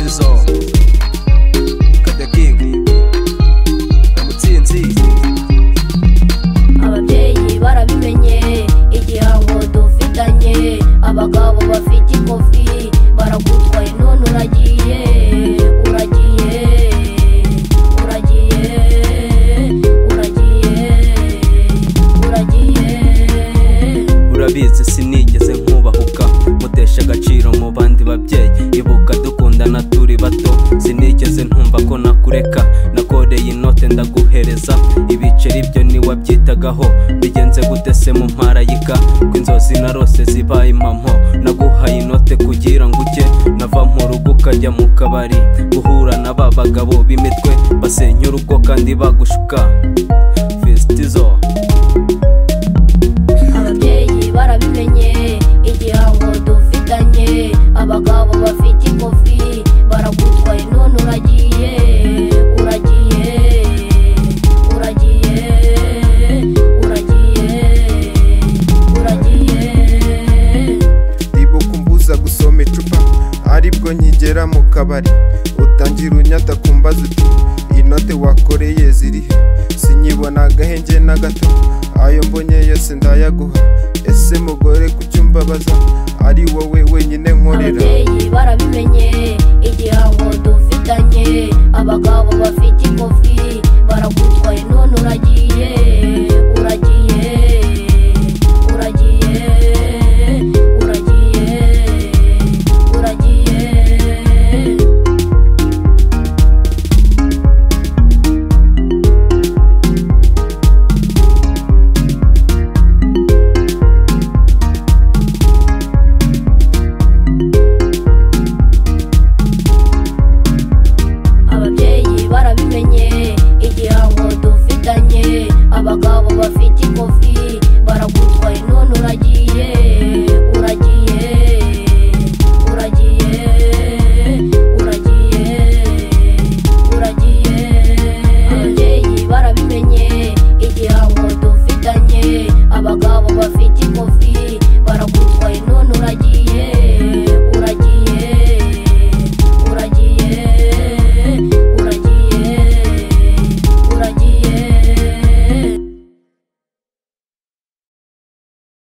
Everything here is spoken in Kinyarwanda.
song. Cut the king. Mutsinzi. ababyeyi barabimenye igihango dufitanye abagabo bafite ikofi baragutwaye none uragiye uragiye uragiye uragiye uragiye urabizi sinigeze nkubahuka mutesha agaciro mu bandi babyeyi ibuka dukundana turi bato sinigeze ntumva ko nakureka nakoreye inote ndaguhereza ibiceri byo niwabyitagaho bigenze gute se mu mparayika ko inzozi narose zibaye impamo naguhaye inote kugira ngo ujye nava mu rugo ukajya mu kabari guhura na ba bagabo b'imitwe basenya urugo kandi bagushuka fisitizo ababyeyi barabimenye igihango dufitanye abagabo bafite ikofi baragutwaye none uragiye uragiye uragiye uragiye uragiye ndibuka umbuza gusoma icupa aribwo nkigera mu kabari utangira unyata kumbaza uti inote wakoreye zirihe sinyibona agahenge na gato ayo mbonye yose ndayaguha ese mugore kucyumbabaza ari wowe wenyine nkorera ababyeyi barabimenye igihango dufitanye abagabo bafite ikofi baragutwaye none uragiye